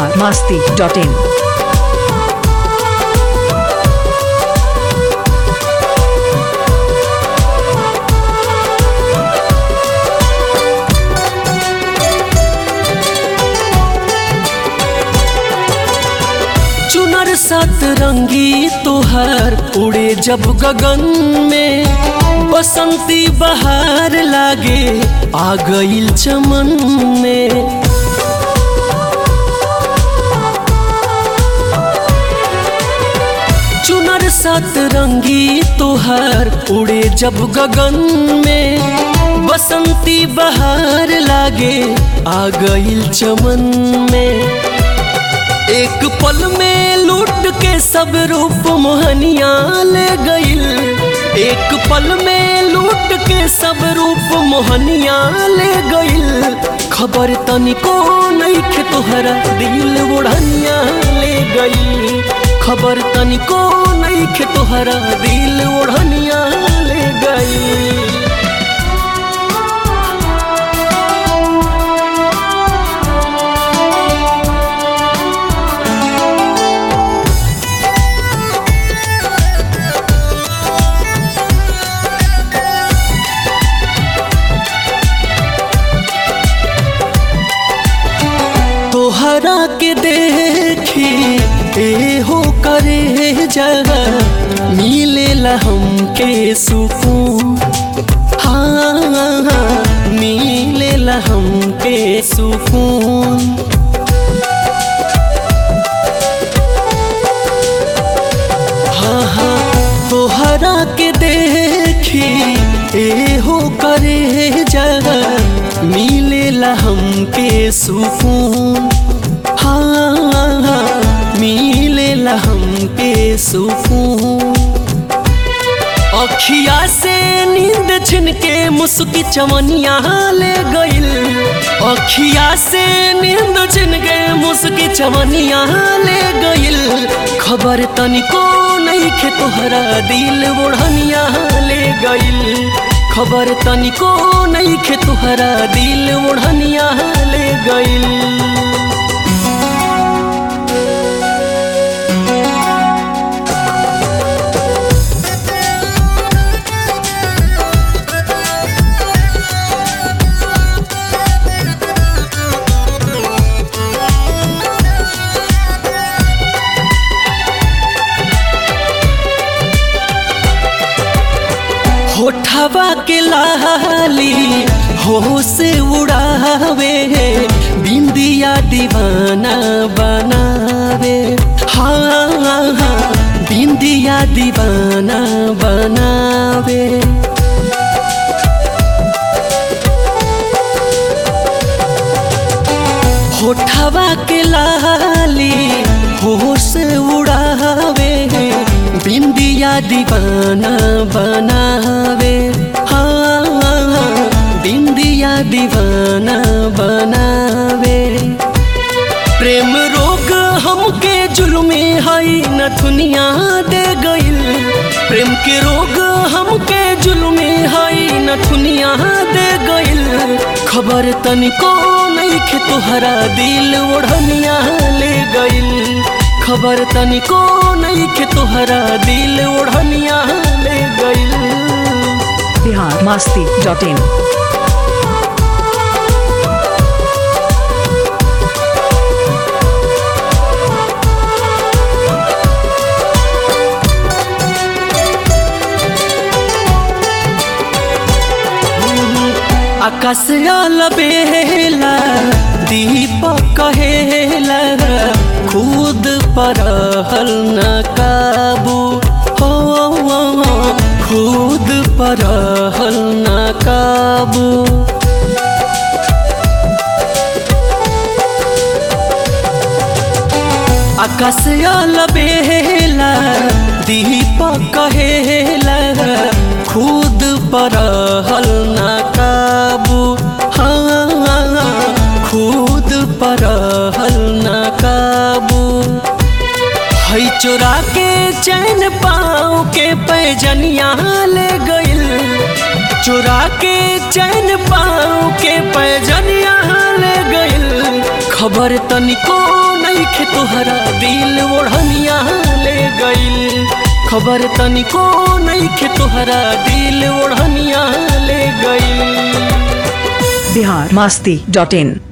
Bihar Masti dot इन चुनर सतरंगी तोहर उड़े जब गगन में बसंती बहार लागे आ गईल चमन में चुनर सतरंगी तोहर उड़े जब गगन में बसंती बहार लागे आ गईल चमन में एक पल में लूट के सब रूप मोहनिया ले गईल एक पल में लूट के सब रूप मोहनिया ले गईल खबर तनिको नहीं खे तोहरा दिल ओढ़निया ले गईल खबर तनिको नहीं खे तोहरा दिल ओढ़निया ले गईल तोहरा के देखी ए हो करे जगह मिलेला हमके सुकून हाँ हाँ मिलेला हमके सुकून हाँ हाँ तोहरा के देखी ए हो करे जगह मिलेला हमके सुकून हाँ हाँ मिलेला हमके सुकून अखिया से नींद छिन के मुस्की चमनिया ले गईल अखिया से नींद छिन के मुस्की चमनिया ले गईल खबर तनिको नहीं खे तोहरा दिल ओढ़निया ले गईल खबर तनिको नहीं खे तोहरा दिल ओढ़निया ले गईल होठवा के लाली हो से उड़ावे बिंदिया दीवाना बनावे हाँ हाँ बिंदिया दीवाना बनावे होठवा के लाली हो से उड़ावे बिंदिया दीवाना बनावे हाँ हाँ बिंदिया दीवाना बनावे प्रेम रोग हमके जुल्मे हई नथुनिया दे गईल प्रेम के रोग हमके जुल्मे हई नथुनिया दे गईल खबर तनिको नहीं खे तोहरा दिल ओढ़निया ले गईल खबर तनिको नहीं खे तोहरा दिल ओढ़निया ले गईल बिहार मास्ती डॉट इन आकाश बेला दीपक कहेला खुद पर हल न काबू हो खुद पर हल न काबू आकाश बेला दीपक कहेला खुद पर हल न काबू हाँ खुद पर हल न काबू हई चोरा के चैन पाँव के पैजनिया ले गईल चोरा के चैन पाँव के पैजनिया ले गईल खबर तनिको नईखे तोहरा दिल ओढ़निया ले गइल खबर तनिको नईखे तोहरा दिल ओढ़निया ले गइल बिहार मस्ती डॉट इन